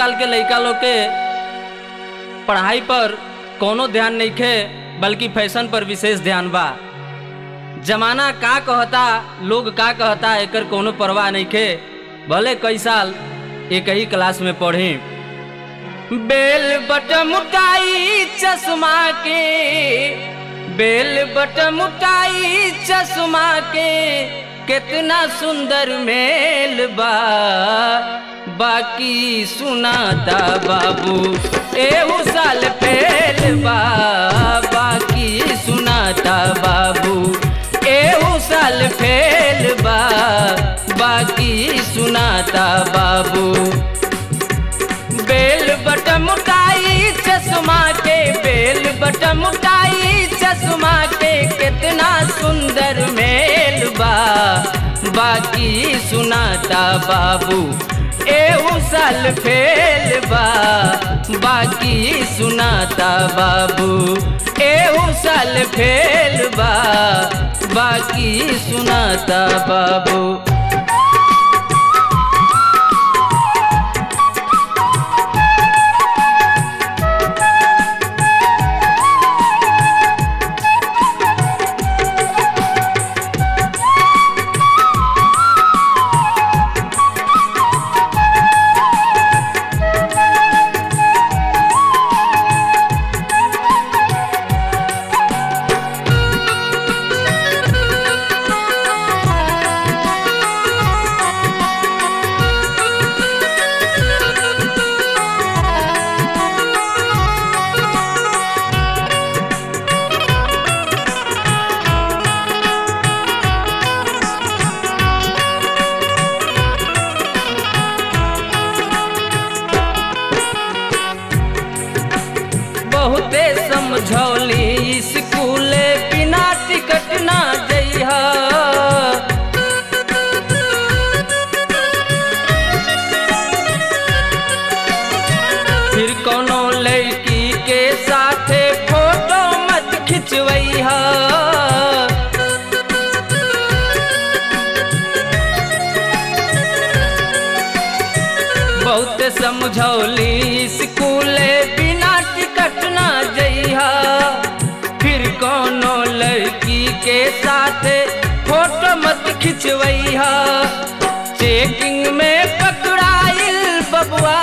आजकल के लइका लोग के पढ़ाई पर कोनो ध्यान नहीं खे बल्कि फैशन पर विशेष ध्यान बा जमाना का कहता लोग का कहता एकर कोनो परवाह नहीं खे भले कई साल एक ही क्लास में पढ़ी बेल बट मुटाई चश्मा के बेल बट मुटाई चश्मा के कितना सुंदर मेल बा बाकी सुनाता बाबू एहू साल फेल बा बाकी सुनाता बाबू एहू साल फेल बा बाकी सुनाता बाबू बेल बट मुटाई चश्मा के बेल बट मुटाई चश्मा के कितना सुंदर मेल बा बाकी सुनाता बाबू एहू साल फेल बा बाकी सुनाता बाबू एहू साल फेल बा बाकी सुनाता बाबू बहुते समझौली स्कूले बिना टिकट ना जइहा फिर कोनो लड़की के साथे फोटो मत खिंचवैहा बहुत समझौली स्कूले बिना टिकट ना जइहा फिर कोनो लड़की के साथ फोटो मत खिंचवैहा चेकिंग में पकड़ाइल बबुआ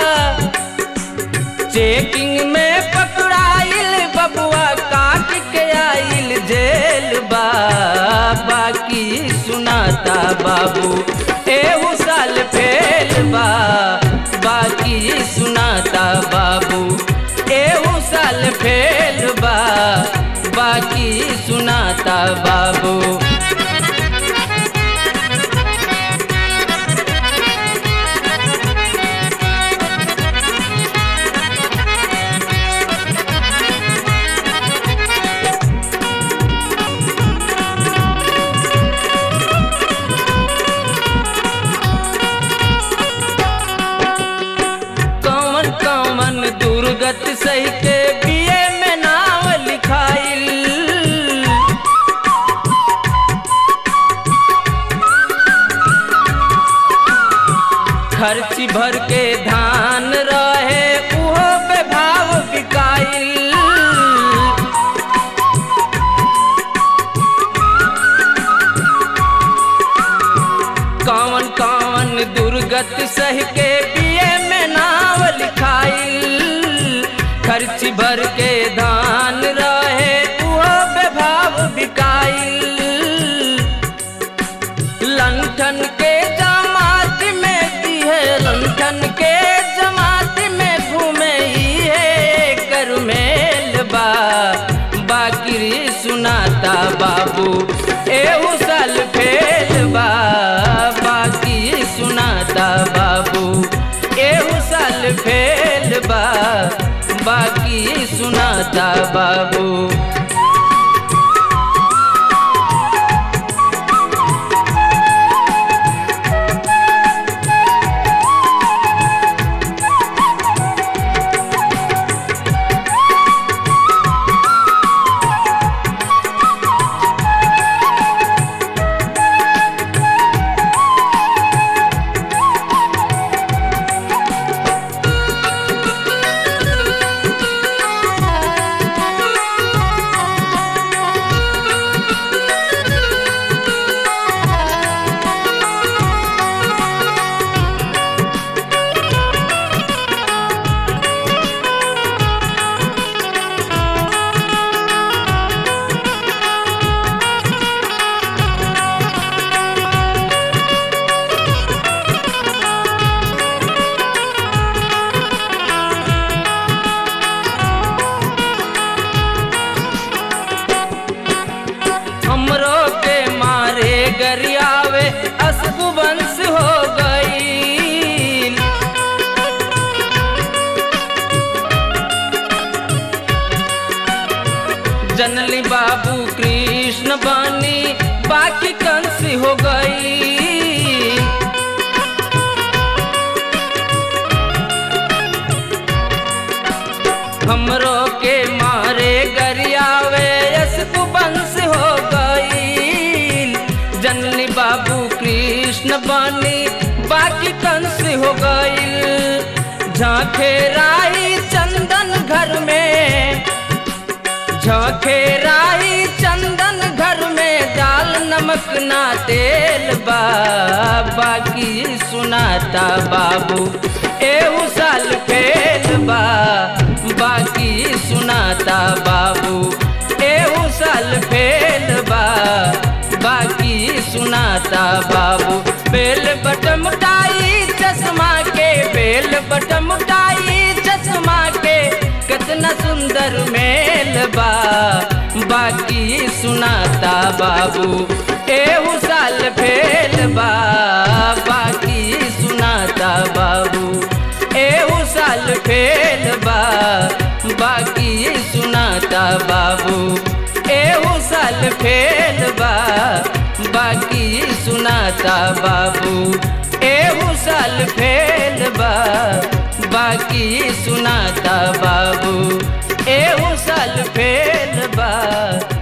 चेकिंग में पकड़ाइल बबुआ काट के आइल जेल बा बाकी सुनाता बाबू एहू साल फेल बा बाकी सुनाता बाबू एहू साल फेल बा बाकी सुनाता बाबू कौन कौन दुर्गत सही के बीए में नाव लिखाइल खर्ची भर के धान रहे उहो पे भाव बिकाइल कौन कौन दुर्गत सह के पिए में नाव लिखाइल खर्च भर के धान रहे उहो बेभाव बिकाइल लंठन के जमात में दिहे लंठन के जमात में घूमे ही है कर मेल बा बाकी सुनाता बाबू एहू साल फेल बा बाकी सुनाता बाबू एहू साल फेल बा बाकी सुनाता बाबू जनली बाबू कृष्ण बनी बाकी कंस हो गई हमरो के मारे गरियावे यस तू बंस हो गई जनली बाबू कृष्ण बनी बाकी कंस हो गई झांखे राही चंदन घर में झांखे राही चंदन घर में दाल नमक ना तेल बा बाकी सुनाता बाबू एहू साल फेल बा बाकी सुनाता बाबू एहू साल फेल बा बाकी सुनाता बाबू बेल बटमटाई चश्मा के बेल बटमटाई चश्मा के कितना सुंदर मेल बा बाकी सुनाता बाबू एहू साल फेल बा बाकी सुनाता बाबू एहू साल फेल बा बाकी सुनाता बाबू एहू साल फेल बा बाकी सुनाता बाबू एहू साल फेल बा बाकी सुनाता बाबू एहू साल फेल बा